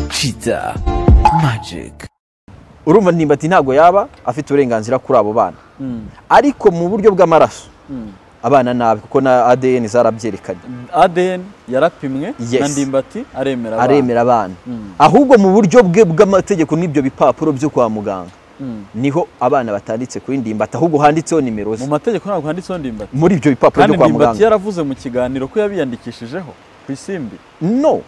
kiza magic urumva ndimbati ntabwo yaba afite uburenganzira kuri abo bana ariko mu buryo bw'amaraso abana nabi kuko na adn zarabyerekanye adn yarapimwe Yes. na ndimbati aremera abana. aremera abana Mm. ahubwo mu buryo bwe bw'amategeko n'ibyo bipapuro byo kwa muganga Mm. niho abana batanditse kuri ndimbati ahubwo handitseho nimero ze mu mategeko ntabwo handitseho ndimbati muri ibyo bipapuro kandi byo kwa ndimbati muganga yaravuze mu kiganiro ko yabiyandikishijeho ku isimbi no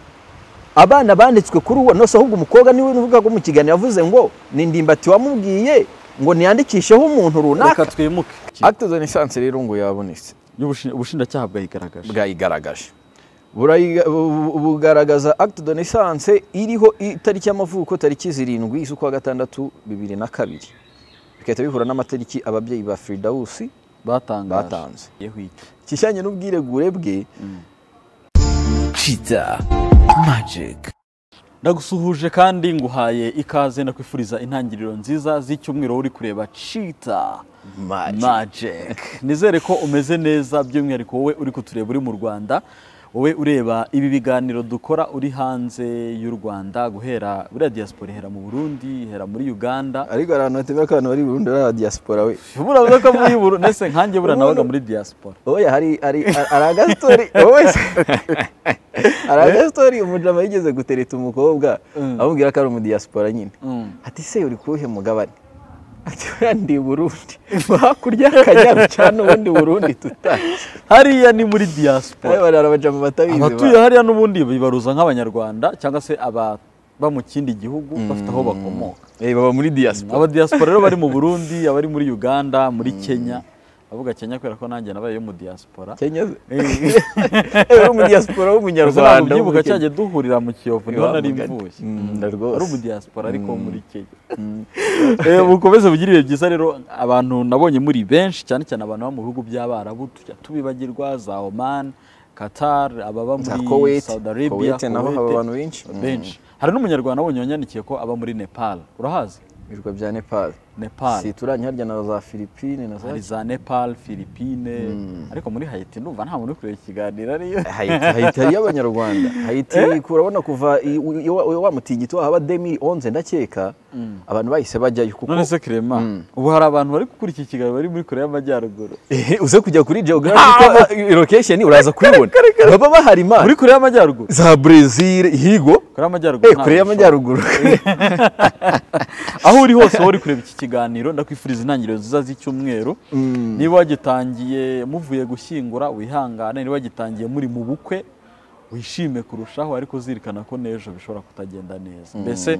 abana banditswe kuri uwo nose ahubwo umukobwa niwe uvugaga mu kiganiro yavuze ngo ni ndimbati wamubwiye ngo niyandikisheho umuntu runaka reka twimuke acte de naissance rero ngo yabonetse Y'ubushin- ubushinjacyaha bwayigaragaje bwayigaragaje Burayiga- bu- bu- bugaragaza acte de naissance iriho itariki y'amavuko tariki zirindwi z'ukwa gatandatu bibiri na kabiri bigahita bihura n'amatariki ababyeyi ba firidawusi batangaje batanze Yehu iki. kijyanye n'ubwiregure bwe kiza magic ndagusuhuje kandi nguhaye ikaze ndakwifuriza intangiriro nziza z'icyumweru wowe uri kureba cita mari magic nizere ko umeze neza by'umwihariko wowe uri kutureba uri mu rwanda wowe ureba ibi biganiro dukora uri hanze y'u rwanda guhera buriya diaspora ihera mu burundi ihera muri uganda ariko hari ahantu hatebera ko abantu bari burundu ari aba diaspora we buravuga ko muri buru ndetse nkanjye buriya nabaga muri diaspora oya hari hari hari agastory wowe se hari agastory umujama yigeze gutereta umukobwa Mm. amubwira ko ari umudiaspora nyine Mm. ati se uri kuwuhe mugabane ati buriya ndi burundi hakurya y'akanyaru cyane ubundi burundi tutazi hariya ni muri diaspora hari abajama batabizi abatuye hariya n'ubundi bibaruza nk'abanyarwanda cyangwa se ababa mu kindi gihugu bafite aho bakomoka Eh, baba muri diaspora abadiaspora rero bari mu burundi abari muri uganda muri kenya avuga kenya kubera ko nanjye nabaye yo mu diaspora kenya Eh, uri umudiaspora w'umunyarwanda ubyibuka w'umukenya. cyanjye duhurira mu kiyovu niho nari Wa mugani. mvuye Mm, na ari rwose umudiaspora ariko wo muri kenya Eh, mukomeze mugire ibihe byiza rero abantu nabonye muri benshi cyane cyane abantu bo mu bihugu by'abarabu tujya tubibagirwa za oman qatar ababa Za muri Kuwait, saudi arabia Kuwait naho haba abantu benshi. benshi hari n'umunyarwanda wabonye wanyandikiye ko aba muri nepal urahazi ibirwa bya nepal nepal si turanye harya na za philippine na za hari za nepal philippine ariko muri hayiti ndumva nta muntu uri kureba ikiganiro ariyo Haiti Haiti hari y'abanyarwanda Haiti kurabona kuva i- u- iyo wa- wa mutingito haba demi onze ndakeka abantu bahise bajyayo kuko none se kirema ubu hari abantu bari gukurikira ikiganiro bari muri korea y'amajyaruguru Ehe, uze kujya kuri geographic location uraza kubibona baba bahari imana muri korea y'amajyaruguru za Brazil higo korea y'amajyaruguru eh ntabwo bishoboka. kure y'amajyaruguru aho uri hose wowe uri kureba iki kiganiro ndakwifuriza intangiriro nziza z'icyumweru niba wagitangiye muvuye gushyingura wihangane niba wagitangiye muri mu bukwe wishime kurushaho ariko uzirikana ko n'ejo bishobora kutagenda neza mbese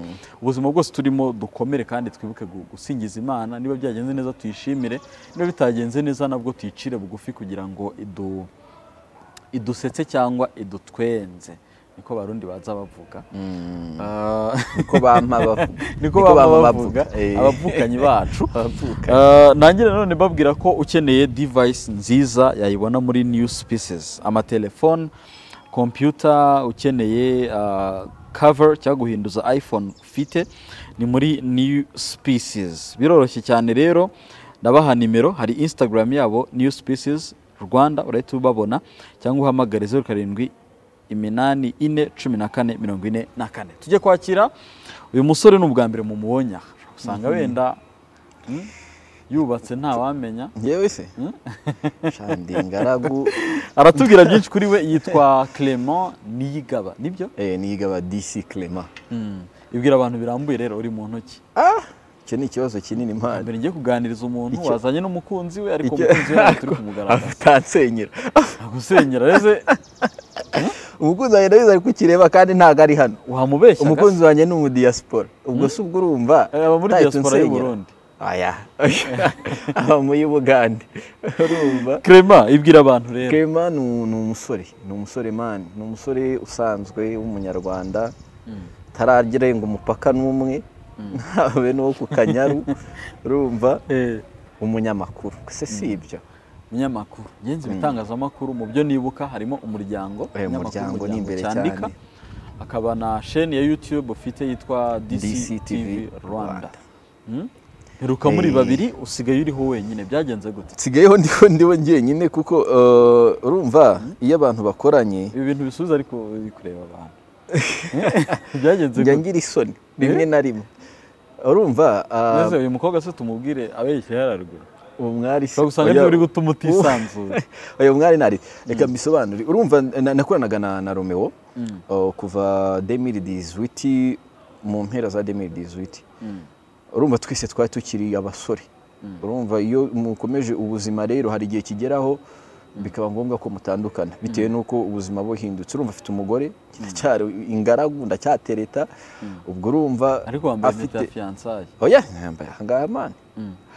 ubuzima bwose turimo dukomere kandi twibuke gu- gusingiza imana niba byagenze neza tuyishimire niba bitagenze neza nabwo tuyicire bugufi kugira ngo idu idusetse cyangwa idutwenze niko barundi baza bavuga Ah, niko bampa bavuga niko baba bavuga abavukanyi bacu Ah, nanjye nanone mbabwira ko ukeneye device nziza yayibona muri new species amatelefone computer ukeneye ah, cover cyangwa guhinduza iphone ufite ni muri new species biroroshye cyane rero ndabaha nimero hari instagram yabo new species rwanda urahita ubabona cyangwa uhamagare zeru karindwi iminani ine cumi na kane mirongo ine na kane tujye kwakira uyu musore ni ubwa mbere mu mubonye aha. Ushobora gusanga wenda mm, yubatse ntawamenya yewe se shandi ngaragu aratubwira byinshi kuri we yitwa clement niyigaba nibyo eh niga ba DC Clement ibwira abantu birambuye rero uri mu ntoki ah icyo ni ikibazo kinini imana mbere ngiye kuganiriza umuntu Icyo- wazanye n'umukunzi we ariko Icyo- umukunzi we ntabwo turi kumugaragaza atansenyera gusenyera reze umukunzi wanjye ndabizi ari kukireba kandi ntabwo ari hano wahamubeshya umukunzi wanjye ni umudiaspora ubwo si ubwo urumva aba muri ntahita diaspora y'u unsenyera. Burundi. aya aba muri bugande urumva clement ibwira abantu rero kema ni u- ni umusore ni umusore mani ni umusore usanzwe w'umunyarwanda tararenga umupaka n'umwe ntabe n'uwo ku kanyaru urumva Eh, umunyamakuru se si ibyo umunyamakuru ngenzi ibitangazamakuru mu byo nibuka harimo umuryango Eh, Umuryango ni imbere cyandika cyane. akaba na sheni ya youtube ufite yitwa dctv DCTV rwanda Rwanda. Mm? heruka muri Eh. babiri usigaye uriho wenyine byagenze gute nsigayeho ndiho ndiho njyenyine kuko eh, urumva iyo abantu bakoranye ibi bintu bisubiza ariko biri kureba abantu byagenze njya ngira isoni rimwe na rimwe urumva ah, neza uyu mukobwa se tumubwire abeshya yararuguru uwo mwari se ushobora gusanga niba uri gutuma utisanzuye uyu mwari ntari reka mbisobanure urumva na- nakoranaga na na romeo uh, kuva demiri dizuwiti mu mpera za demiri dizuwiti urumva twese twari tukiri abasore urumva iyo mukomeje ubuzima rero hari igihe kigeraho bikaba ngombwa ko mutandukana bitewe n'uko ubuzima buhindutse urumva afite umugore ndacyari ingaragu ndacyatereta ubwo urumva ariko wambaye impeta ya fiyansaye oya yambaye ahangaha mani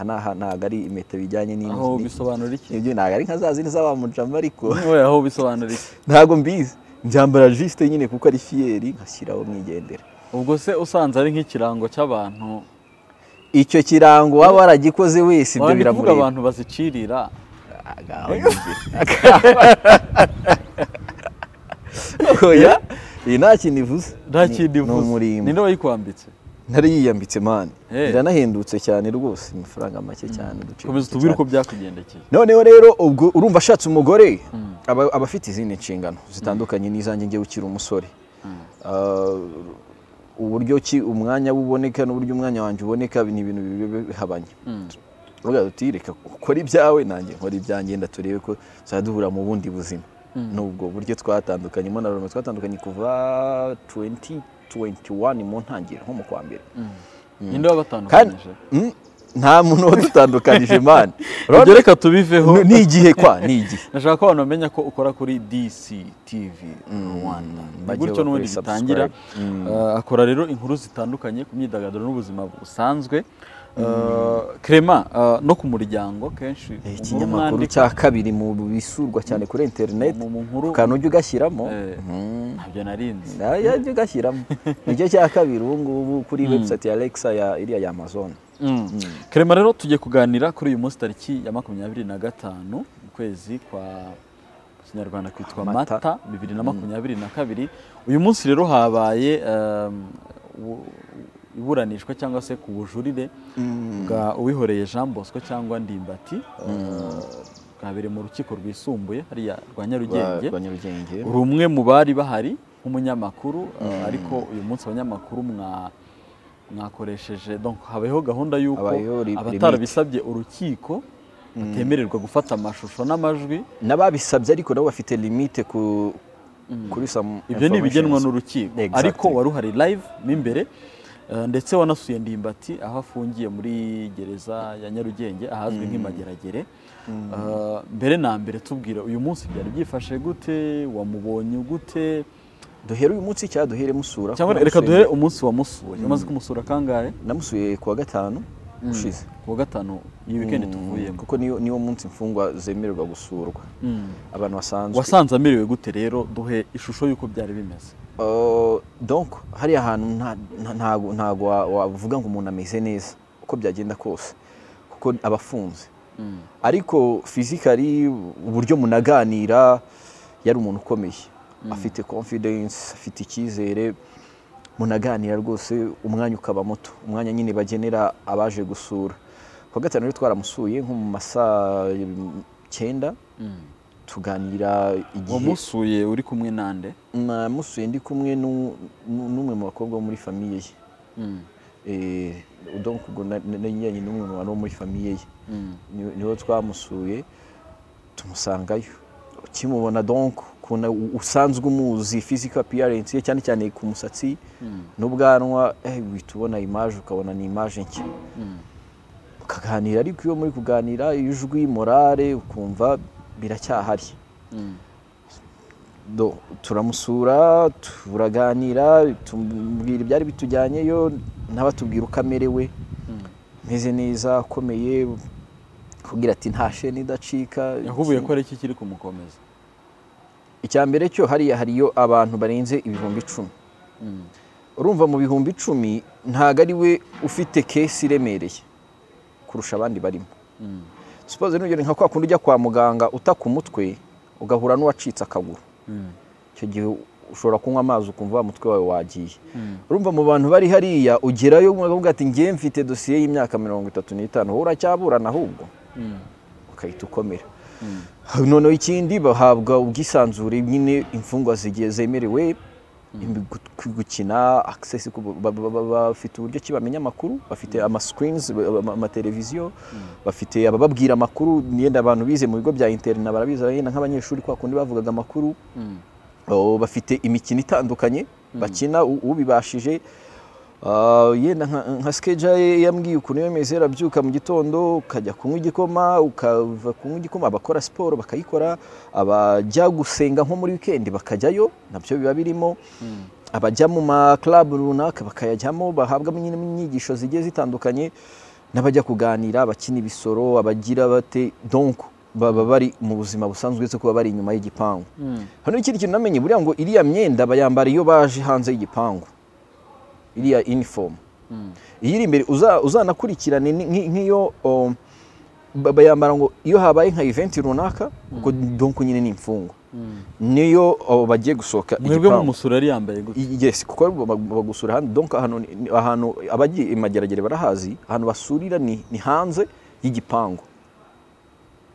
aha ni aha ntabwo ari impeta bijyanye n'inzu aho ni- bisobanura iki ibyo ntabwo ari nka za zindi z'abamujama ariko Oya, aho bisobanura iki ntabwo mbizi mbyambara jisite nyine kuko ari fiyeri nkashyiraho mwigendera ubwo se usanze ari nk'ikirango cy'abantu icyo kirango waba waragikoze wese ibyo wabandi kuvuga biramureba abantu bazicirira oya iyi nta kintu ivuze nta Ni- kindi ni umurimbo ninde wayikwambitse ntari yiyambitse mani Eh. iranahendutse cyane rwose amafaranga make cyane uduciro komeza utubwire uko byakugendekeye noneho rero ubwo urumva ashatse umugore aba aba afite izindi nshingano zitandukanye n'izanjye ngewe ukiri umusore Ah, uburyo ki umwanya we uboneka n'uburyo umwanya wanjye uboneka ni ibintu bibi- bihabanye urubuga ruti reka ukora ibyawe nanjye nkora ibyanjye nda turebe ko tuzajya duhura mu bundi buzima n'ubwo buryo twatandukanye mo na Roma twatandukanye kuva 2021 mu ntangiriro nko mu kwa mbere ninde kandi wabatandukanyije Mm, nta muntu wadutandukanije mani ibyo reka tubiveho Ni- ni igihe kwa ni igihe nashaka ko abantu bamenya ko ukora kuri DC TV Rwanda ni bajye gutyo n'ubundi bakore bitangira subscribe. Eh, akora rero inkuru zitandukanye ku myidagaduro n'ubuzima busanzwe Eh, Clement eh, no ku muryango kenshi Eh, umuntu ikinyamakuru umwandika cya kabiri mu bisurwa cyane kuri interineti mu- mu nkuru ukana ujya ugashyiramo eh, Mhm. ntabyo narinzi Na- ya- ujya ugashyiramo nicyo cya kabiri ubu ngubu kuri webusayiti ya Alexa ya iriya ya amazon Clement rero tugiye kuganira kuri uyu munsi tariki ya makumyabiri na gatanu mu kwezi kwa kinyarwanda kwitwa Mata. mata bibiri na makumyabiri na kabiri uyu munsi rero habaye um, u- iburanishwa cyangwa se ku bujurire bwa uwihoreye Jean Bosco cyangwa Ndimbati uh, bwabereye mu rukiko rwisumbuye hariya rwa Nyarugenge Ba- ba Nyarugenge uri umwe mu bari bahari nk'umunyamakuru eh, ariko uyu munsi abanyamakuru mwa mwakoresheje donc habayeho gahunda y'uko Habayeho ri- abatarabisabye urukiko batemererwa gufata amashusho n'amajwi n'ababisabye ariko nabo bafite limite ku kuri some ibyo ni ibigenwa informations. n'urukiko Exactly. ariko wari uhari live mo imbere eh, ndetse wanasuye ndimbati aho afungiye muri gereza ya nyarugenge ahazwi nk'imageragere Eh, mbere na mbere tubwira uyu munsi byari byifashe gute wamubonye gute duhere uyu munsi cyangwa duhere musura cyangwa reka duhere umunsi wamusuye umaze kumusura kangahe namusuye kuwa gatanu ushize kuwa gatanu iyi wikendi tuvuyemo kuko niyo niwo munsi imfungwa zemererwa gusurwa abantu basanzwe wasanze amerewe gute rero duhe ishusho y'uko byari bimeze Uh, donc hariya hantu nta- nta- ntago ntago wa- wavuga ngo umuntu ameze neza uko byagenda kose kuko aba afunze ariko fizikari uburyo munaganira yari umuntu ukomeye afite confidence afite icyizere munaganira rwose umwanya ukaba muto umwanya nyine bagenera abaje gusura ku wa gatanu rero twaramusuye nko mu masaa mm, cyenda tuganira igihe wamusuye uri kumwe nande namusuye ndi kumwe nu- nu- n'umwe mu bakobwa bo muri famiye ye Eh, donc ubwo na- na- na nyiranye n'umwe mu bantu bo muri famiye ye Ni- niho twamusuye tumusangayo ukimubona donc ukuntu u- usanzwe umuzi physical appearance ye cyane cyane ku musatsi n'ubwanwa eh, uhita ubona image ukabona ni image nshya ukaganira ariko iyo muri kuganira ijwi morale ukumva biracyahari do turamusura turaganira tumubwira ibyari bitujyanyeyo nawe atubwira uko amerewe meze neza akomeye kugira ati nta sheni idacika yahubuye ko ari iki kiri kumukomeza icya mbere cyo hariya hariyo abantu barenze ibihumbi icumi urumva mu bihumbi icumi ntabwo ari we ufite kesi iremereye kurusha abandi barimo sipoze nugera nka kwa kundi ujya kwa muganga uta ku mutwe ugahura n'uwacitse akaguru icyo gihe ushobora kunywa amazi ukumva wa mutwe wawe wagiye urumva mu bantu bari hariya ugerayo ukavuga ati ngewe mfite dosiye y'imyaka mirongo itatu n'itanu wowe uracyaburana ahubwo ukahita ukomera noneho ikindi bahabwa ubwisanzure nyine imfungwa zigiye zemerewe gukina akisesi bafite uburyo ki bamenya amakuru bafite amasikirini amateleviziyo bafite abababwira amakuru n'iyenda abantu bize mu bigo bya interina barabizi yenda nk'abanyeshuri kwa kundi bavugaga amakuru bafite imikino itandukanye bakina ubibashije yenda nka sikeja ye yambwiye ukuntu iyo meze arabyuka mu gitondo ukajya kunywa igikoma ukava kunywa igikoma abakora siporo bakayikora abajya gusenga nko muri wikendi bakajyayo nabyo biba birimo abajya mu makarabu runaka bakayajyamo bahabwamo inyigisho zigiye zitandukanye n'abajya kuganira abakina ibisoro abagira bate donko baba bari mu buzima busanzwe zo kuba bari inyuma y'igipangu hano ikindi kintu namenye buriya ngo iriya myenda bayambara iyo baje hanze y'igipangu iriya inifomu iyo iri imbere uzanakurikirane nk'iyo bayambara ngo iyo habaye nka iventi runaka kuko donko nyine ni imfungwa niyo bagiye gusohoka mwebwe mumusura yari yambaye gutya yes kuko bagusura ahandi donko ahantu abagiye imageragere barahazi ahantu basurira ni hanze y'igipangu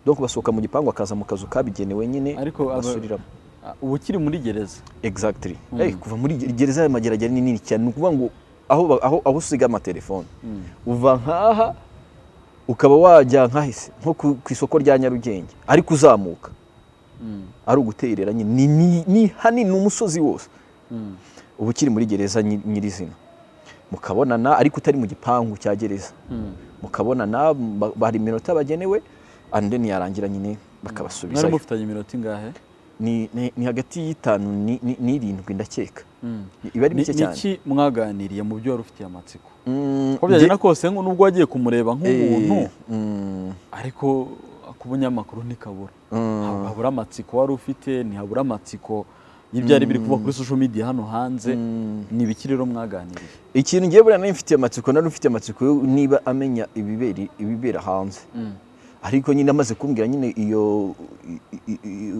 donko basohoka mu gipangu akaza mu kazu kabigenewe nyine basuriramo ubu ukiri muri gereza exactly kuva muri gereza y'amageragere ni nini cyane ni ukuvuga ngo aho usiga amatelefone uva nkaha ukaba wajya nkahise nko ku isoko rya nyarugenge ariko uzamuka ari uguterera nyine ni hanini ni umusozi wose uba ukiri muri gereza nyirizina mukabonana ariko utari mu gipangu cya gereza mukabonana hari iminota bagenewe andeni yarangira nyine bakabasubizayo mwari mufitanye iminota ingahe ni hagati y'itanu n'irindwi ndakeka iba ari mike cyane niki mwaganiriye mu byo wari ufitiye amatsiko uko byagenda kose nubwo wagiye kumureba nk'umuntu ariko ku bunyamakuru ntikabura habura amatsiko wari ufite ntihabura amatsiko y'ibyari biri kuba kuri social media hano hanze ni ibiki rero mwaganiriye ikintu ngiye buriya nari mfitiye amatsiko nari mfitiye amatsiko niba amenya ibibera hanze ariko nyine amaze kumbwira nyine iyo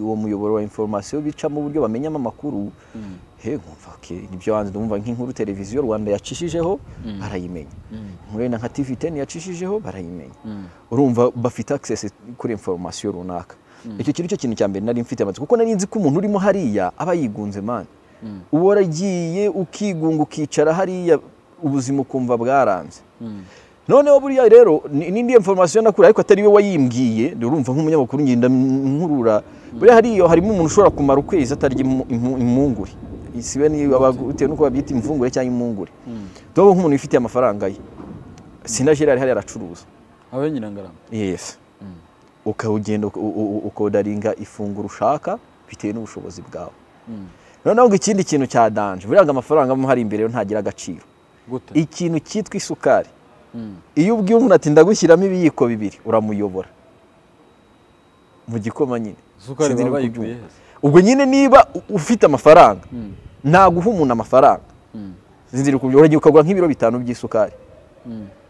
uwo muyoboro wa inforomasiyo bicamo uburyo bamenyamo amakuru he nkumva nibyo hanze ndumva nk'inkuru televiziyo rwanda yacishijeho barayimenya nk'urenda nka tivi teni yacishijeho barayimenya urumva bafite akisesi kuri inforomasiyo runaka icyo kintu cyo kintu cya mbere nari mfite amatsiko kuko nari nzi ko umuntu urimo hariya aba yigunze mani uba waragiye ukigunga ukicara hariya ubuzima ukumva bwaranze noneho buriya rero n'indi informasiyo nakura ariko atari we wayimbwiye urumva nk'umunyamakuru ngenda nkurura buriya hariyo harimo umuntu ushobora kumara ukwezi atarya impungure isibe bitewe n'uko babyita imvungure cyangwa impungure dobo nk'umuntu wifitiye amafaranga ye sinajeri ari hariya aracuruza abe nyirangarama yesi ukawugenda ukodaringa ifunguro ushaka bitewe n'ubushobozi bwawe noneho ngo ikindi kintu cya danje buriya ngo amafaranga aba hari imbere ntagira agaciro ikintu cyitwa isukari iyo ubwiye umuntu ati ndagushyiramo ibiyiko bibiri uramuyobora mu gikoma nyine ubwo nyine niba ufite amafaranga ntaguha umuntu amafaranga uragenda ukagura nk'ibiro bitanu by'isukari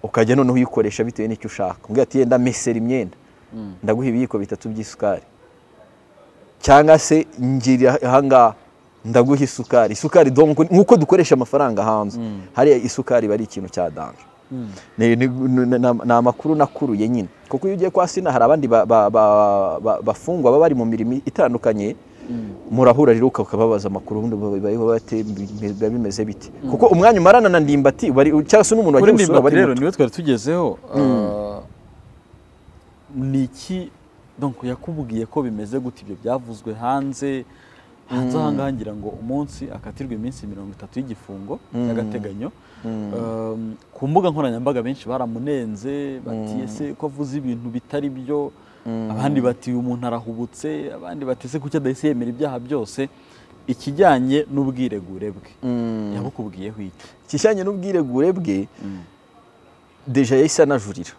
ukajya noneho uyikoresha bitewe n'icyo ushaka mbwira ati yenda mesera imyenda ndaguha ibiyiko bitatu by'isukari cyangwa se ngira ahangaha ndaguha isukari isukari nk'uko dukoresha amafaranga hanze hariya isukari iba ari ikintu cya danje ni amakuru nakuruye nyine kuko iyo ugiye kwa sina hari abandi bafungwa baba bari mu mirimo itandukanye murahura rero ukababaza amakuru ubundi biba bimeze bite kuko umwanya umarana na ndimbati cyangwa se n'umuntu wagiye usura bari rero niwe twari tugezeho ni iki donko yakubwiye ko bimeze gute ibyo byavuzwe hanze hanze aha ngaha ngira ngo umunsi akatirwa iminsi mirongo itatu y'igifungo y'agateganyo ku mbuga nkoranyambaga benshi baramunenze bati ese ko avuze ibintu bitari byo abandi bati uyu muntu arahubutse abandi bati ese kuki adahise yemera ibyaha byose ikijyanye n'ubwiregure bwe yabukubwiyeho iki ikijyanye n'ubwiregure bwe deja yahise anajurira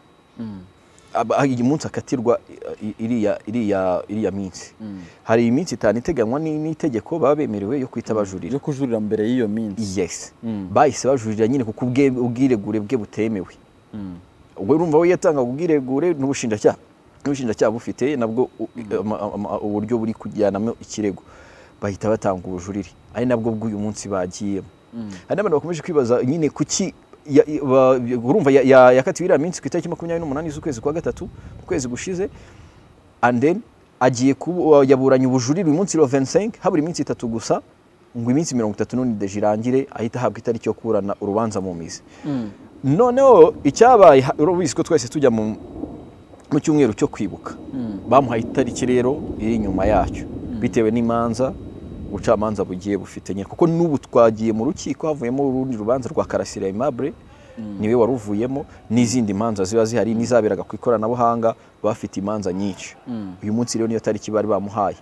uyu munsi akatirwa iriya minsi hari iminsi itanu iteganywa n'itegeko baba bemerewe yo guhita bajurira yo kujurira mbere y'iyo minsi yesi bahise bajurira nyine kuko ubwiregure bwe butemewe ubwo urumva we yatangaga ubwiregure n'ubushinjacyaha n'ubushinjacyaha bufite nabwo uburyo buri kujyanamo ikirego bahita batanga ubujurire ari nabwo bw'uyu munsi bagiyemo hari n'abantu bakomeje kwibaza nyine kuki urumva yakatiwe iriya minsi ku itariki makumyabiri n'umunani z'ukwezi kwa gatatu mu kwezi gushize and then agiye yaburanye ubujurire uyu munsi wa 25 habura iminsi itatu gusa ngo iminsi mirongo itatu n'unideje irangire ahita ahabwa itariki yo kurana urubanza mu mizi noneho icyabaye ubizi ko twese tujya mu cyumweru cyo kwibuka bamuhaye itariki rero iri inyuma yacyo bitewe n'imanza ubucamanza bugiye bufite nyine kuko n'ubu twagiye mu rukiko havuyemo urundi rubanza rwa karasira aimable niwe waruvuyemo n'izindi manza ziba zihari n'izaberaga ku ikoranabuhanga bafite imanza nyinshi uyu munsi rero niyo tariki bari bamuhaye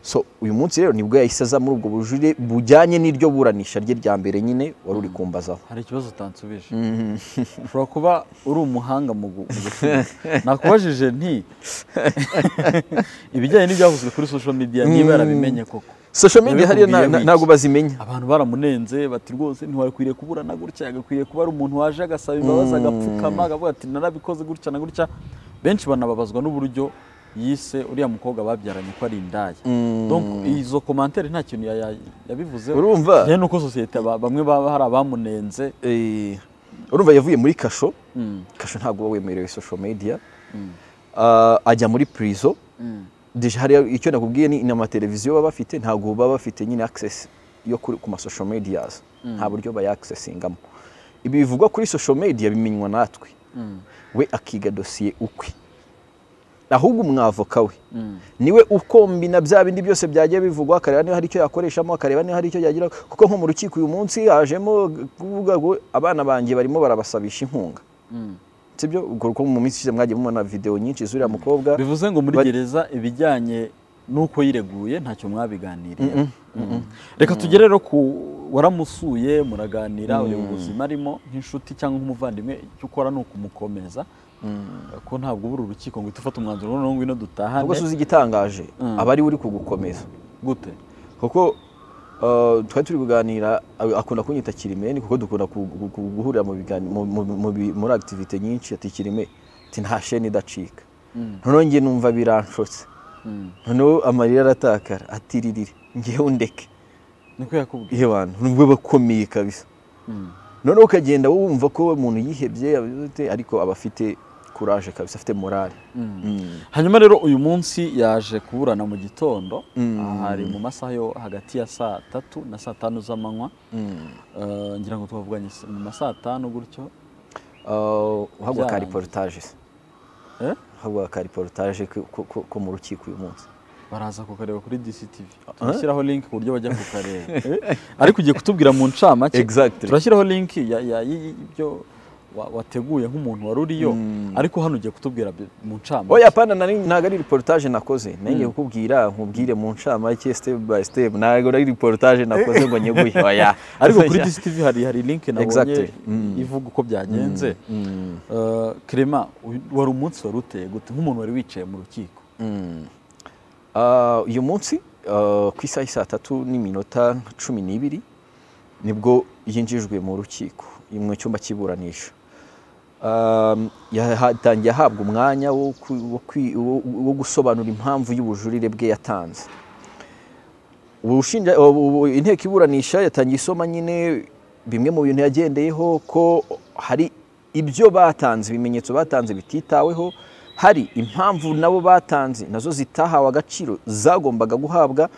so uyu munsi rero nibwo yahise aza muri ubwo bujurire bujyanye n'iryo buranisha rye rya mbere nyine wari uri kumbazaho hari ikibazo utansubije ushobora kuba uri umuhanga mu gucuruza nakubajije nti ibijyanye n'ibyavuzwe kuri social media niba yarabimenye koko social media hariya ntabwo bazimenya abantu baramunenze bati rwose ntiwakwiriye kuburana gutya yagakwiriye kuba ari umuntu waje agasaba imbabazi agapfukama akavuga ati narabikoze gutya na gutya benshi banababazwa n'uburyo yise uriya mukobwa babyaranye ko ari indaya izo komantere nta kintu yabivuzeho urumva njyewe nuko sosiyete bamwe baba hari abamunenze urumva yavuye muri kasho kasho ntabwo uba wemerewe social media ajya muri purizo icyo nakubwiye ni amateleviziyo baba bafite ntabwo baba bafite nyine access yo ku masosho mediyazi nta buryo bayaccessingamo ibi bivugwa kuri social media bimenywa natwe we akiga dosiye ukwe ahubwo umwavoka we niwe ukombina bya bindi byose byagiye bivugwa akareba niba hari icyo yakoreshamo akareba niba hari icyo yagira kuko nko mu rukiko uyu munsi hajemo kuvuga ngo abana banjye barimo barabasabisha inkunga sibyo kuko mu minsi ishize mwagiye mubona videwo nyinshi z'uriya mukobwa bivuze ngo muri gereza ibijyanye n'uko yireguye ntacyo mwabiganiriye reka tugere rero ku waramusuye muraganira ureba ubuzima arimo nk'inshuti cyangwa nk'umuvandimwe icyo ukora ni ukumukomeza ko ntabwo uba uri urukiko ngo uhite ufate umwanzuro noneho ngwino dutahane ntabwo uzi igitangaje aba ari we uri kugukomeza gute kuko twari turi kuganira akunda kunyita kirimeni kuko dukunda guhurira muri akitivite nyinshi ati kirime nta sheni idacika noneho njye numva biranshotse noneho amarira aratakara atiririre ngewe undeke niko yakubwiye iyo bantu nubwo bakomeye kabisa noneho ukagenda wumva ko umuntu yihebye ariko aba afite kuraje kabisa afite morale hanyuma rero uyu munsi yaje kuburana mu gitondo hari mu masaha yo hagati ya saa tatu na saa tanu z'amanywa ngira ngo twavuganye mu masaa tanu gutyo uhabwa ka reportage uhabwa ka reportage ko mu rukiko uyu munsi baraza kukareba kuri DCTV turashyiraho link ku buryo bajya kukareba ariko ugiye kutubwira mu ncamake turashyiraho link y'ibyo wateguye nk'umuntu wari uriyo ariko hano ugiye kutubwira mu ncamake oya pana ntabwo ari reportage nakoze nange kukubwira nkubwire mu ncamake step by step ntabwo ari reportage nakoze ngo nyeguye oya ariko kuri DCTV hari hari link nabonye ivuga uko byagenze Clement wari umunsi wari uteye gute nk'umuntu wari wicaye mu rukiko uyu munsi ku isaha saa tatu n'iminota cumi n'ibiri nibwo yinjijwe mu rukiko mu cyumba cy'iburanisha yatangiye ahabwa umwanya wo gusobanura impamvu y'ubujurire bwe yatanze inteko iburanisha yatangiye isoma nyine bimwe mu bintu yagendeyeho ko hari ibyo batanze ibimenyetso batanze bititaweho hari impamvu nabo batanze nazo zitahawe agaciro zagombaga guhabwa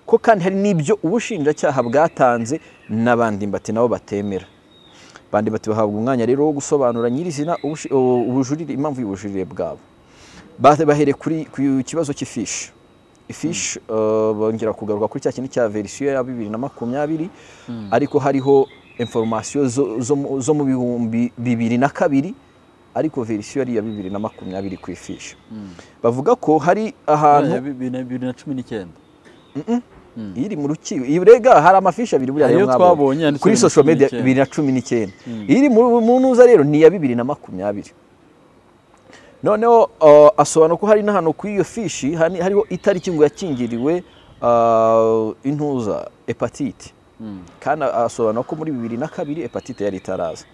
ko kandi hari n'ibyo ubushinjacyaha bwatanze n'abandi mbati nabo batemera abandi bati bahabwa umwanya rero wo gusobanura nyirizina ubujurire impamvu y'ubujurire bwabo bahere ku kibazo cy'ifishi ifishi bongera kugaruka kuri cya kintu cya verisiyo ya bibiri na makumyabiri ariko hariho inforomasiyo zo mu bihumbi bibiri na kabiri ariko verisiyo ari iya bibiri na makumyabiri ku ifishi bavuga ko hari ahantu bibiri na cumi n'icyenda iri mu rukiko rega hari amafishi abiri buriya niyo twabonye kuri social media bibiri na cumi n'icyenda iri mu ntuza rero ni iya bibiri na makumyabiri noneho asobanura ko hari n'ahantu kuri iyo fishi hariho itariki ngo yakingiriwe intuza epatite kandi asobanura ko muri bibiri na kabiri epatite yari itaraza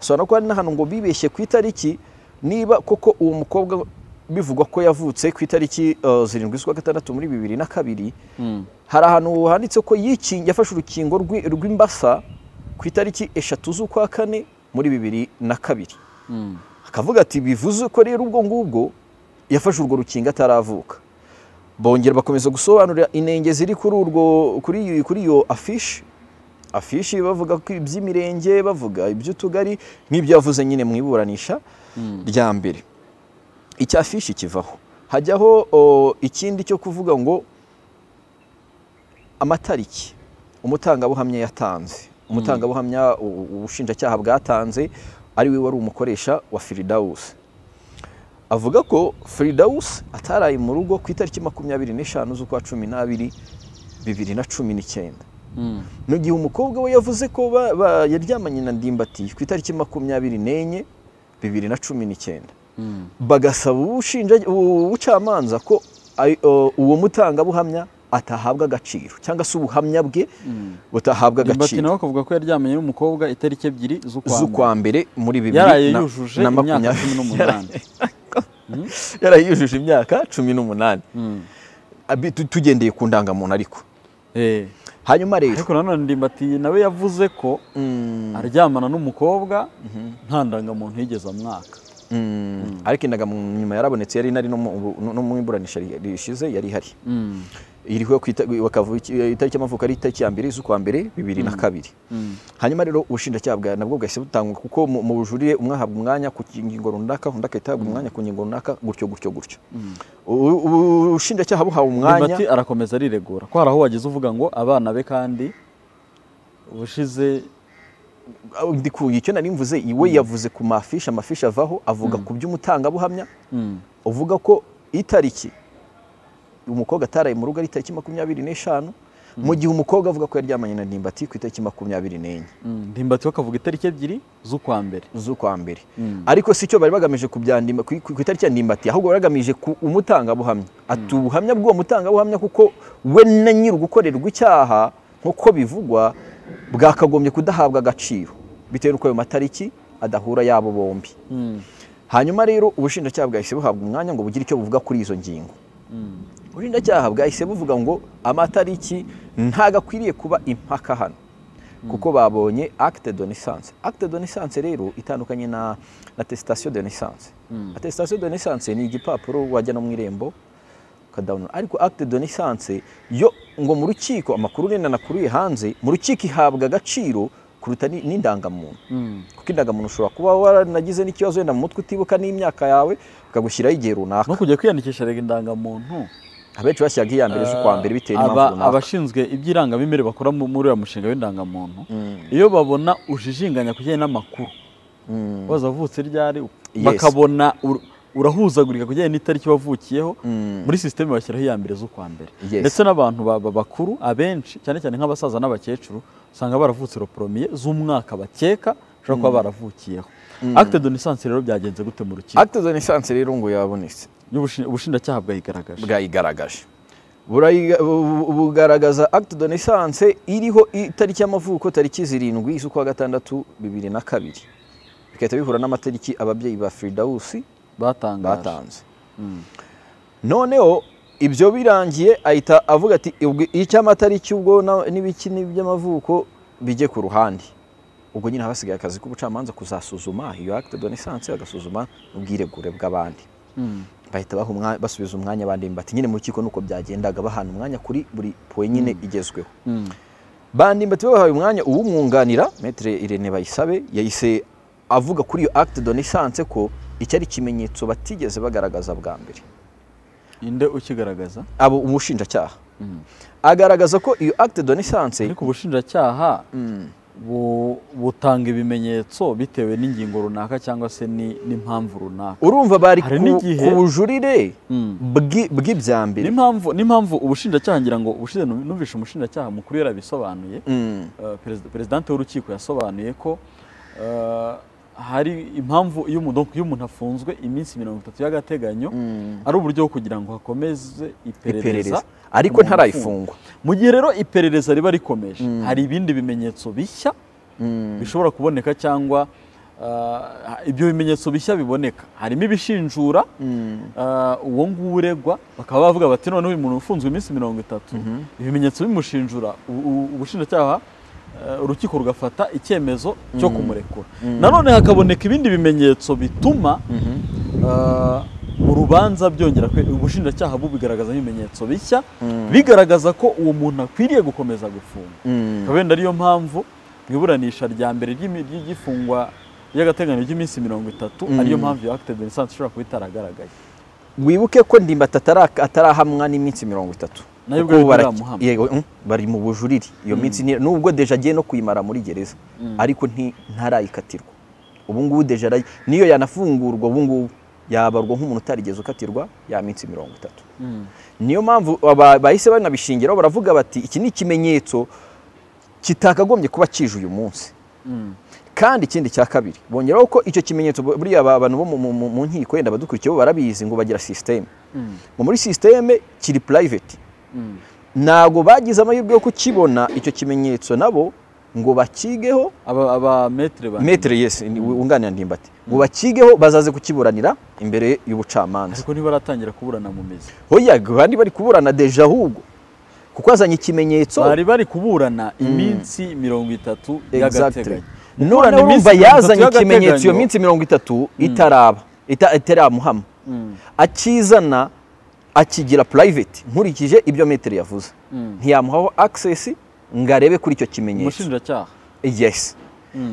asobanura ko hari n'ahantu ngo bibeshye ku itariki niba koko uwo mukobwa bivugwa ko yavutse ku itariki zirindwi z'ukwa gatandatu muri bibiri na kabiri hari ahantu handitse ko yafashe urukingo rw'imbasa ku itariki eshatu z'ukwa kane muri bibiri na kabiri akavuga ati bivuze ko rero ubwo ngubwo yafashe urwo rukingo ataravuka bongera bakomeza gusobanurira inenge ziri kuri urwo kuri iyo afishi afishi bavuga ko iby'imirenge bavuga iby'utugari nk'ibyo yavuze nyine mu iburanisha rya mbere icya afishi kivaho hajyaho ikindi cyo kuvuga ngo amatariki umutangabuhamya yatanze umutangabuhamya ubushinjacyaha bwatanze ari we wari umukoresha wa firidawusi avuga ko firidawusi ataraye mu rugo ku itariki makumyabiri n'eshanu z'ukwa cumi n'abiri bibiri na cumi n'icyenda mu gihe umukobwa we yavuze ko yaryamanye na ndimbati ku itariki makumyabiri n'enye bibiri na cumi n'icyenda bagasaba ubucamanza ko uwo mutangabuhamya atahabwa agaciro cyangwa se ubuhamya bwe butahabwa agaciro nawe akavuga ko yaryamanye n'umukobwa itariki ebyiri z'ukwa mbere muri bibiri yaraye yujuje imyaka cumi n'umunani yaraye yujuje imyaka cumi n'umunani tugendeye ku ndangamuntu ariko hanyuma rero ariko nanone ndimbati nawe yavuze ko aryamana n'umukobwa nta ndangamuntu yigeze amwaka ariko indangamuntu nyuma yarabonetse yari inari no mu iburanisha rishize yari ihari iriho itariki y'amavuko ari itariki ya mbere z'ukwa mbere bibiri na kabiri hanyuma rero ubushinjacyaha nabwo bwahise butangwa kuko mu bujurire umwahabwa umwanya ku ngingo runaka undi agahita ahabwa umwanya ku ngingo runaka gutyo gutyo gutyo ubushinjacyaha buhawe umwanya arakomeza ariregura ko hari aho wageze uvuga ngo abana be kandi ubushize ndikuye icyo nari mvuze iwe yavuze ku mafishi amafishi avaho avuga ku by'umutangabuhamya uvuga ko itariki umukobwa ataraye mu rugo ari itariki makumyabiri n'eshanu mu gihe umukobwa avuga ko yaryamanye na ndimbati ku itariki makumyabiri n'enye ndimbati bakavuga itariki ebyiri z'ukwa mbere z'ukwa mbere ariko si cyo bari bagamije ku itariki ya ndimbati ahubwo bari bagamije ku umutangabuhamya ati ubuhamya bw'uwo mutangabuhamya kuko we na nyiri ugukorerwa icyaha nk'uko bivugwa bwakagombye kudahabwa agaciro bitewe n'uko ayo matariki adahura y'abo bombi hanyuma rero ubushinjacyaha bwahise buhabwa umwanya ngo bugire icyo buvuga kuri izo ngingo ubushinjacyaha bwahise buvuga ngo amatariki ntago akwiriye kuba impaka hano kuko babonye acte de naissance acte de naissance rero itandukanye na attestation de naissance attestation de naissance ni igipapuro wajyana mu irembo ukadawunura ariko acte de naissance yo ngo mu rukiko amakuru nenda nakuriye hanze mu rukiko ihabwa agaciro kuruta n'indangamuntu kuko indangamuntu ushobora kuba waranagize n'ikibazo wenda mu mutwe utibuka n'imyaka yawe ukagushyiraho igihe runaka no kujya kwiyandikisha rega indangamuntu abenshi bashyiraga iya mbere z'ukwa mbere bitewe n'impamvu runaka abashinzwe iby'irangamimerere bakora muri uyu mushinga w'indangamuntu iyo babona ujijinganya ku kijyanye n'amakuru waza avutse ryari bakabona urahuzagurika kujyanye n'itariki wavukiyeho muri sisiteme bashyiraho iya mbere z'ukwa mbere ndetse n'abantu bakuru abenshi cyane cyane nk'abasaza n'abakecuru usanga baravutse roporomye z'umwaka bakeka bashobora kuba baravukiyeho akite de nisansi rero byagenze gute mu rukiko akite de nisansi rero ngo yabonetse ubushinjacyaha bwayigaragaje bwayigaragaje bugaragaza akite de nisansi iriho itariki y'amavuko tariki zirindwi z'ukwa gatandatu bibiri na kabiri bigahita bihura n'amatariki ababyeyi ba firidawusi batanze noneho ibyo birangiye ahita avuga ati icy'amatariki ubwo n'ibiki n'iby'amavuko bijye ku ruhande ubwo nyine hasigaye akazi k'ubucamanza kuzasuzuma iyo akite de nisansi bagasuzuma ubwiregure bw'abandi bahita basubiza umwanya bandimbati nyine mu rukiko nuko byagendaga bahana umwanya kuri buri poye nyine igezweho bandimbati babahaye umwanya uwumwunganira metere irene bayisabe yahise avuga kuri iyo akite de nisansi ko iki ari ikimenyetso batigeze bagaragaza bwa mbere inde ukigaragaza abo umushinjacyaha agaragaza ko iyo akite de nisansi ariko ubushinjacyaha butanga ibimenyetso bitewe n'ingingo runaka cyangwa se n'impamvu runaka urumva bari ku bujurire bw'ibya mbere n'impamvu ubushinjacyaha ngira ngo ubushize numvishe umushinjacyaha mukuru yarabisobanuye perezidante w'urukiko yasobanuye ko hari impamvu iyo umuntu afunzwe iminsi mirongo itatu y'agateganyo ari uburyo bwo kugira ngo hakomeze iperereza ariko ntarayifungwa mu gihe rero iperereza riba rikomeje hari ibindi bimenyetso bishya bishobora kuboneka cyangwa ibyo bimenyetso bishya biboneka harimo ibishinjura uwo nguwo uregwa bakaba bavuga bati noneho uyu muntu ufunzwe iminsi mirongo itatu ibimenyetso bimushinjura ubushinjacyaha urukiko rugafata icyemezo cyo kumurekura nanone hakaboneka ibindi bimenyetso bituma urubanza byongera ubushinjacyaha bubigaragaza ibimenyetso bishya bigaragaza ko uwo muntu akwiriye gukomeza gufunga wenda ariyo mpamvu mu iburanisha rya mbere ry'igifungwa ry'agateganyo ry'iminsi mirongo itatu ariyo mpamvu iyo akite de ishobora kuba itaragaragaye wibuke ko ndimbati atarahamwa n'iminsi mirongo itatu nabwo yego bari mu bujurire iyo minsi nubwo deje agiye no kuyimara muri gereza ariko ntarayikatirwa ubu ngubu deje niyo yanafungurwa ubu ngubu yabarwa nk'umuntu utarigeze ukatirwa ya minsi mirongo itatu niyo mpamvu bahise banabishingiraho baravuga bati iki ni ikimenyetso kitakagombye kuba kije uyu munsi kandi ikindi cya kabiri bongeraho ko icyo kimenyetso buriya abantu bo mu nkiko wenda badukurikiye bo barabizi ngo bagira sisiteme muri sisiteme kiri purayiveti ntabwo bagize amahirwe yo kukibona icyo kimenyetso nabo ngo bakigeho aba metere yesi wunganira ndimbati ngo bakigeho bazaze kukiburanira imbere y'ubucamanza ariko ntibaratangira kuburana mu mizi hoya bari bari kuburana deje ahubwo kuko azanye ikimenyetso bari bari kuburana iminsi mirongo itatu y'agateganyo none urumva yazanye ikimenyetso iyo minsi mirongo itatu itaraba itaramuhama akizana akigira purayiveti nkurikije ibyo metero yavuze ntiyamuhaho akisesi ngo arebe kuri icyo kimenyetso umushinjacyaha yesi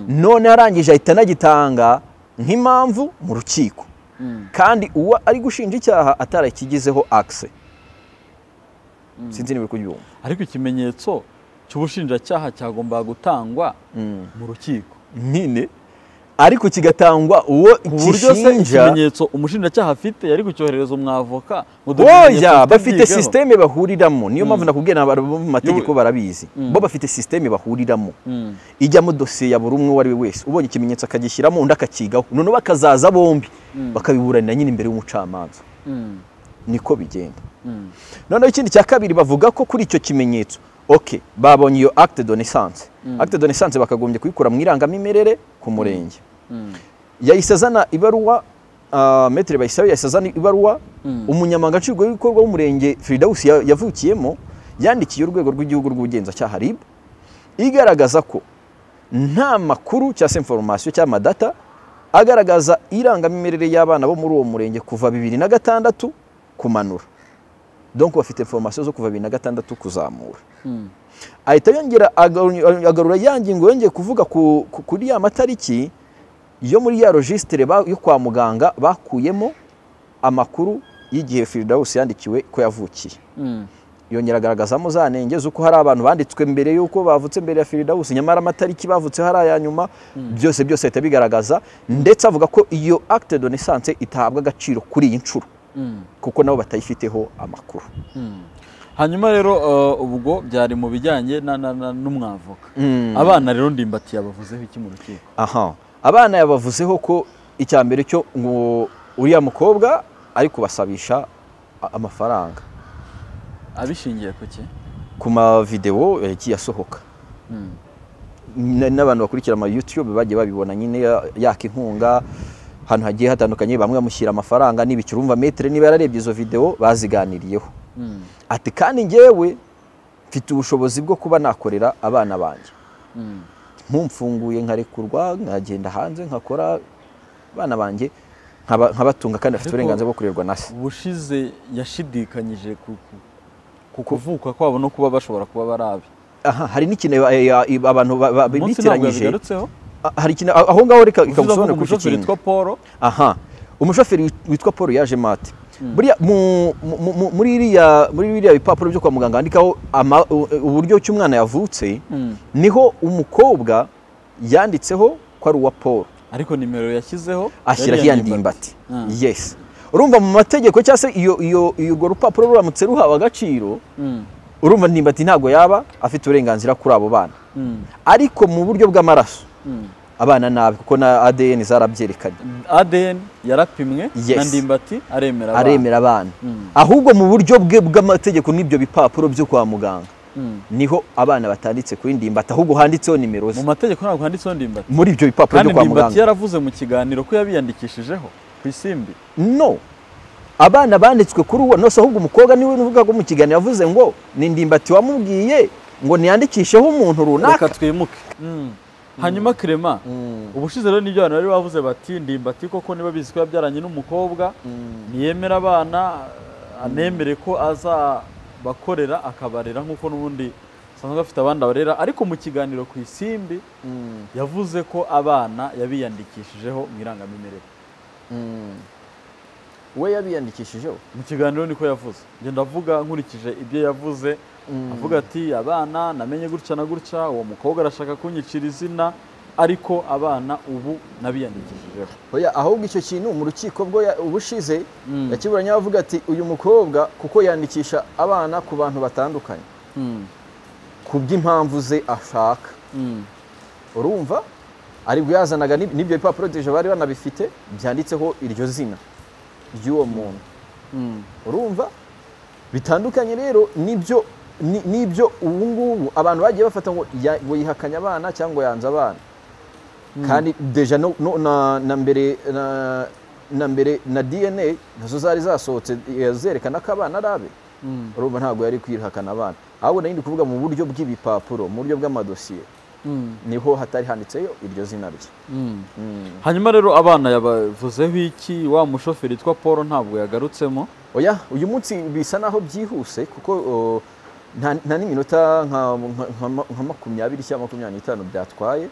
none arangije ahita anagitanga nk'impamvu mu rukiko kandi uwo ari gushinja icyaha atarakigizeho akise sinzi niba uri kubyumva ariko ikimenyetso cy'ubushinjacyaha cyagomba gutangwa mu rukiko nyine ariko kigatangwa uwo gishinja ikimenyetso umushinjacyaha afite yari kucyoherereza umwavoka oya bafite sisiteme bahuriramo niyo mpamvu nakubwiye n'abari bo mu mategeko barabizi bo bafite sisiteme bahuriramo ijyamo dosiye ya buri umwe uwo ari we wese ubonye ikimenyetso akagishyiramo undi akakigaho noneho bakazaza bombi bakabiburanira nyine imbere y'umucamanza niko bigenda noneho ikindi cya kabiri bavuga ko kuri icyo kimenyetso oke babonye iyo akite donesanse akite donesanse bakagombye kuyikura mu irangamimerere ku murenge yahise azana ibaruwa metero bayisabe yahise azana ibaruwa umunyamanga nshingwabikorwa w'umurenge firidawusi yavukiyemo yandikiye urwego rw'igihugu rw'ubugenzacyaha rib igaragaza ko nta makuru cyangwa se inforomasiyo cyangwa amadata agaragaza irangamimerere y'abana bo muri uwo murenge kuva bibiri na gatandatu kumanura donko bafite inforomasiyo zo kuva bibiri na gatandatu kuzamura ahita yongera agarura ya ngingo yongeye kuvuga kuri ya matariki yo muri ya rojisitire yo kwa muganga bakuyemo amakuru y'igihe firidawusi yandikiwe ko yavukiye yongera agaragazamo za nenge z'uko hari abantu banditswe mbere y'uko bavutse mbere ya firidawusi nyamara amatariki bavutseho ari aya nyuma byose byose ahita bigaragaza ndetse avuga ko iyo akite donesanse itahabwa agaciro kuri iyi nshuro kuko nabo batayifiteho amakuru hanyuma rero ubwo byari mu bijyanye n'umwavoka abana rero ndimbati yabavuzeho iki mu rukiko aha abana yabavuzeho ko icya mbere cyo ngo uriya mukobwa ari kubasabisha amafaranga abishingiye ku cye ku mavidewo yagiye asohoka n'abantu bakurikira ama yutube bagiye babibona nyine yaka inkunga ahantu hagiye hatandukanye bamwe bamushyira amafaranga n'ibiciro urumva metero niba yararebye izo videwo baziganiriyeho ati kandi ngewe mfite ubushobozi bwo kuba nakorera abana banjye nkumfunguye nkarekurwa nkagenda hanze nkakora abana banjye nkabatunga kandi afite uburenganzira bwo kurerwa na se ubushize yashidikanyije ku kuvuka kwabo no kuba bashobora kuba barabi aha hari n'ikintu abantu bitiranyije hari ikintu aho ngaho reka ikamusobanurira kuri iki kintu witwa paul aha umushoferi witwa paul yaje mate muri biriya bipapuro byo kwa muganga handikaho uburyo ki umwana yavutse niho umukobwa yanditseho ko ari uwa paul ariko nimero yashyizeho ashyiraho iya ndimbati yesi urumva mu mategeko cyangwa se urwo rupapuro ruramutse ruhawe agaciro urumva ndimbati ntabwo yaba afite uburenganzira kuri abo bana ariko mu buryo bw'amaraso abana nabi kuko na ADN zarabyerekanye ADN yarapimwe na ndimbati aremera abana aremera abana ahubwo mu buryo bwe bw'amategeko n'ibyo bipapuro byo kwa muganga niho abana batanditse kuri ndimbati ahubwo handitseho nimero ze mu mategeko ntabwo handitseho ndimbati muri ibyo bipapuro byo kwa muganga kandi ndimbati yaravuze mu kiganiro ko yabiyandikishijeho ku isimbi no abana banditswe kuri uwo nose ahubwo umukobwa niwe uvuga ko mu kiganiro yavuze ngo ni ndimbati wamubwiye ngo ntiyandikisheho umuntu runaka reka twimuke hanyuma kirema ubushize rero n'ibyo abantu bari bavuze bati ndimbati koko niba bizi ko yabyaranye n'umukobwa ntiyemera abana anemere ko azabakorera akabarera nk'uko n'ubundi asanzwe afite abandi abarera ariko mu kiganiro ku isimbi yavuze ko abana yabiyandikishijeho mu irangamimerere we yabiyandikishijeho mu kiganiro niko yavuze ngenda avuga nkurikije ibyo yavuze avuga ati abana namenye gutya na gutya uwo mukobwa arashaka kunyicira izina ariko abana ubu nabiyandikishijeho oya ahubwo icyo kintu mu rukiko bwo ubushize yakiburanye avuga ati uyu mukobwa kuko yandikisha abana ku bantu batandukanye ku bw'impamvu ze ashaka urumva ari bwazanaga n'ibyo bipapuro deje bari banabifite byanditseho iryo zina ry'uwo muntu urumva bitandukanye rero n'ibyo n'ibyo ubu ngubu abantu bagiye bafata ngo yihakanya abana cyangwa yanze abana kandi deja na mbere na mbere na dna nazo zari zasohotse zerekana ko abana ari abe urumva ntabwo yari kwihakana abana ahubwo nari ndi kuvuga mu buryo bw'ibipapuro mu buryo bw'amadosiye niho hatari handitseyo iryo zina rye hanyuma rero abana yabavuzeho iki wa mushoferi witwa paul ntabwo yagarutsemo oya uyu munsi bisa naho byihuse kuko nta n'iminota nka makumyabiri cyangwa makumyabiri n'itanu byatwaye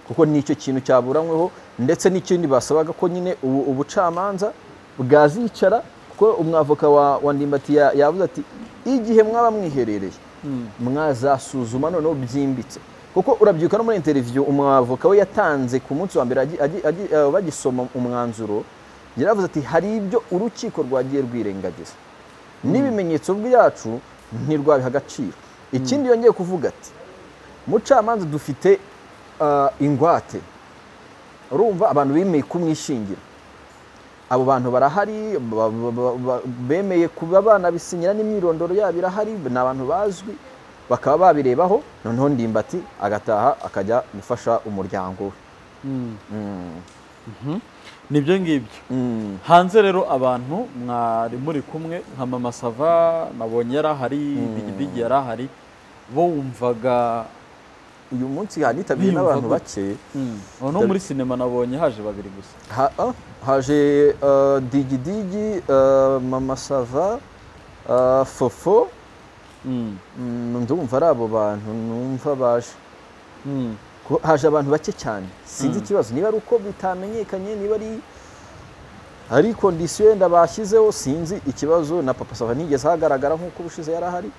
kuko nicyo kintu cyaburanyweho ndetse n'ikindi basabaga ko nyine ubucamanza bwazicara kuko umwavoka wa ndimbati yavuze ati igihe mwaba mwiherereye mwazasuzuma noneho byimbitse kuko urabyuka no muri interiviyo umwavoka we yatanze ku munsi wa mbere bagisoma umwanzuro yaravuze ati hari ibyo urukiko rwagiye rwirengagiza n'ibimenyetso byacu ntirwabiha agaciro ikindi yongeye kuvuga ati mucamanza dufite ingwate urumva abantu bemeye kumwishingira abo bantu barahari bemeye kuba banabisinyira n'imyirondoro yabo irahari ni abantu bazwi bakaba babirebaho noneho ndimbati agataha akajya gufasha umuryango we nibyo ngibyo hanze rero abantu mwari muri kumwe nka mama sava nabonye yarahari digidigi yarahari bo wumvaga uyu munsi hanitabiriye n'abantu bake no muri sinema nabonye haje babiri gusa haje digidigi mama sava fofo ndumva ari abo bantu numva baje haje abantu bake cyane sinzi ikibazo niba ari uko bitamenyekanye niba ari hari kondisiyo yenda bashyizeho sinzi ikibazo na papa sava ntigeze hagaragara nk'uko ubushize yari ahari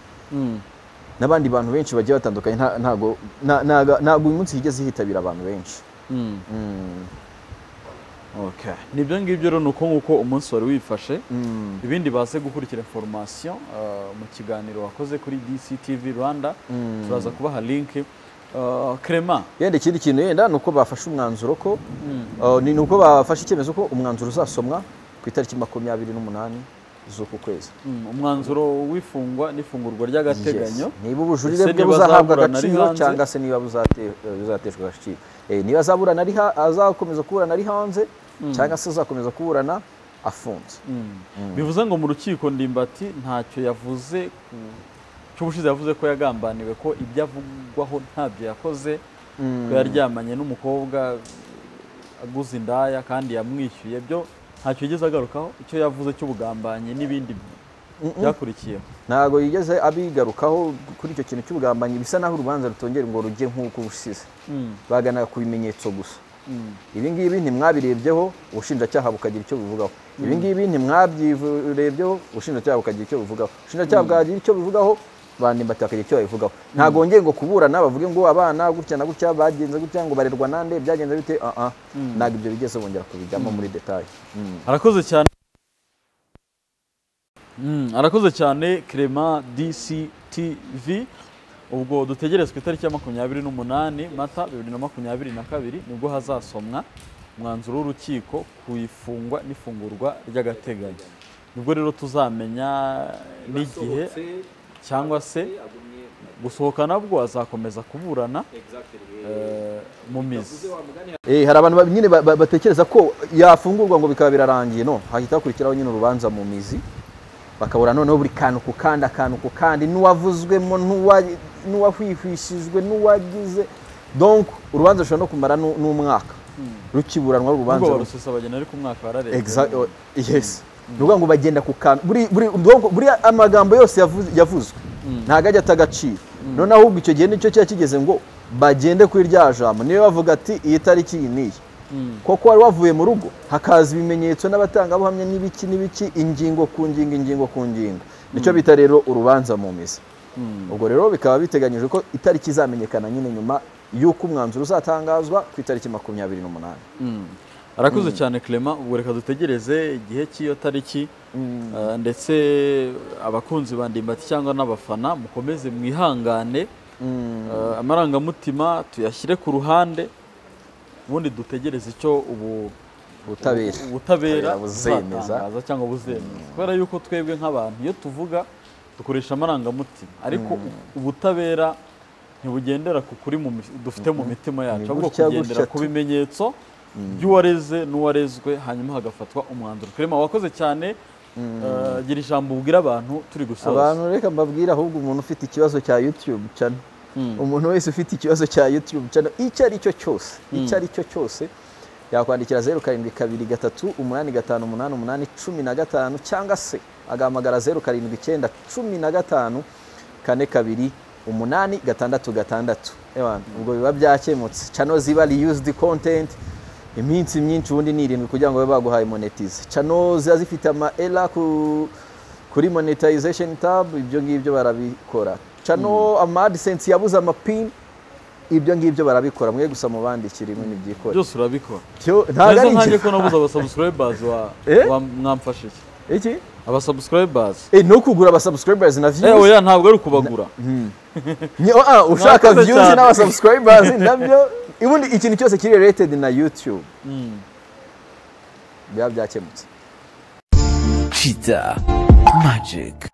n'abandi bantu benshi bagiye batandukanye ntabwo ntabwo uyu munsi higeze hitabira abantu benshi nibyo ngibyo rero ni uko nguko umunsi wari wifashe ibindi baze gukurikira inforomasiyo mu kiganiro wakoze kuri dctv rwanda turaza kubaha linki kerema yenda ikindi kintu yenda ni uko bafashe umwanzuro ko ni uko bafashe icyemezo ko umwanzuro uzasomwa ku itariki makumyabiri n'umunani z'uku kwezi umwanzuro w'ifungwa n'ifungurwa ry'agateganyo niba ubujurire bwe buzahabwa agaciro cyangwa se niba buzateshwa agaciro niba azakomeza kuburana ari hanze cyangwa se azakomeza kuburana afunze bivuze ngo mu rukiko ndimbati ntacyo yavuze cy'ubushize yavuze ko yagambaniwe ko ibyo avugwaho ntabyo yakoze ko yaryamanye n'umukobwa aguze indaya kandi yamwishyuye byo ntacyo yigeze agarukaho icyo yavuze cy'ubugambanyi n'ibindi byakurikiyeho ntabwo yigeze abigarukaho kuri icyo kintu cy'ubugambanyi bisa naho urubanza rutongera ngo rujye nk'uko busize baganaga ku bimenyetso gusa ibi ngibi ntimwabirebyeho ubushinjacyaha bukagira icyo buvugaho ibi ngibi ntimwabirebyeho ubushinjacyaha bukagira icyo buvugaho ubushinjacyaha bwagira icyo buvugaho bandimbati bakagira icyo babivugaho ntabwo wongeye ngo kuburana bavuge ngo abana gutya na gutya bagenze gutya ngo barerwa nande byagenze bite aha ntabwo ibyo bigeze bongera kubijyamo muri detaye arakoze cyane arakoze cyane kerema dctv ubwo dutegerezwa itariki ya makumyabiri n'umunani mata bibiri na makumyabiri na kabiri nibwo hazasomwa umwanzuro w'urukiko ku ifungwa n'ifungurwa ry'agateganyo nibwo rero tuzamenya n'igihe cyangwa se gusohoka nabwo azakomeza kuburana mu mizi hari abantu nyine batekereza ko yafungurwa ngo bikaba birarangiye no hahita hakurikiraho nyine urubanza mu mizi bakabura noneho buri kantu ku kandi akantu ku kandi n'uwavuzwemo n'uwahwihwishijwe n'uwagize donc urubanza rushobora no kumara n'umwaka rukiburanwa urubanza ubwo barusesa bagenda ariko umwaka bararenga Exact- yes ni ukuvuga ngo bagenda ku kantu buri- buri- donc buriya amagambo yose yavu- yavuzwe ntabwo ajya ata agaciro none ahubwo icyo gihe nicyo kiba kigeze ngo bagende kuri rya jambo niyo bavuga ati iyi tariki iyi n'iyi koko wari wavuye mu rugo hakaza ibimenyetso n'abatangabuhamya n'ibiki n'ibiki ingingo ku ngingo ingingo ku ngingo nicyo bita rero urubanza mu mizi ubwo rero bikaba biteganyijwe ko itariki izamenyekana nyine nyuma y'uko umwanzuro uzatangazwa ku itariki makumyabiri n'umunani arakuze cyane clement ubu reka dutegereze igihe cy'iyo tariki Ah, ndetse abakunzi ba ndimbati cyangwa n'abafana mukomeze mwihangane Ah, amarangamutima tuyashyire ku ruhande ubundi dutegereze icyo ubu ubutabera ubu- ubutabera Ubutabera buzemeza. buzatangaza cyangwa buzemeza kubera yuko twebwe nk'abantu iyo tuvuga dukoresha amarangamutima ariko ubutabera ntibugendera ku kuri mu mi- dufite mu mitima yacu Ni ahubwo gutya kugendera gutya ku tu- bimenyetso by'uwareze n'uwarezwe hanyuma hagafatwa umwanzuro Clement wakoze cyane eh, gira ijambo ubwira abantu turi gusoza abantu reka mbabwire ahubwo umuntu ufite ikibazo cya YouTube channel umuntu wese ufite ikibazo cya YouTube channel icyo ari cyo cyose icyo ari cyo cyose yakwandikira zeru karindwi kabiri gatatu umunani gatanu umunani umunani cumi na gatanu cyangwa se agahamagara zeru karindwi icyenda cumi na gatanu kane kabiri umunani gatandatu gatandatu Ewana, ubwo biba byakemutse channel ziba reused content iminsi myinshi ubundi ni irindwi kugira ngo babe baguhaye monetize channel ziba zifite ama era ku, kuri monetization tab ibyo ngibyo barabikora channel ama AdSense yabuze amapin ibyo ngibyo barabikora mwe gusa mubandikira imwe nibyikora byose urabikora Cyo- ntabwo neza ari nkanjye inge- ko nabuze abasubscribers wa, Eh? wa mwamfashije iki abasubscribers Eh, no kugura aba subscribers na eh views oya ntabwo ari ukubagura Ni- oh, ah, ushaka Mwakoze views cyane. n'aba subscribers nabyo ubundi ikintu cyose kiri related na YouTube biba byakemutse Cheetah Magic.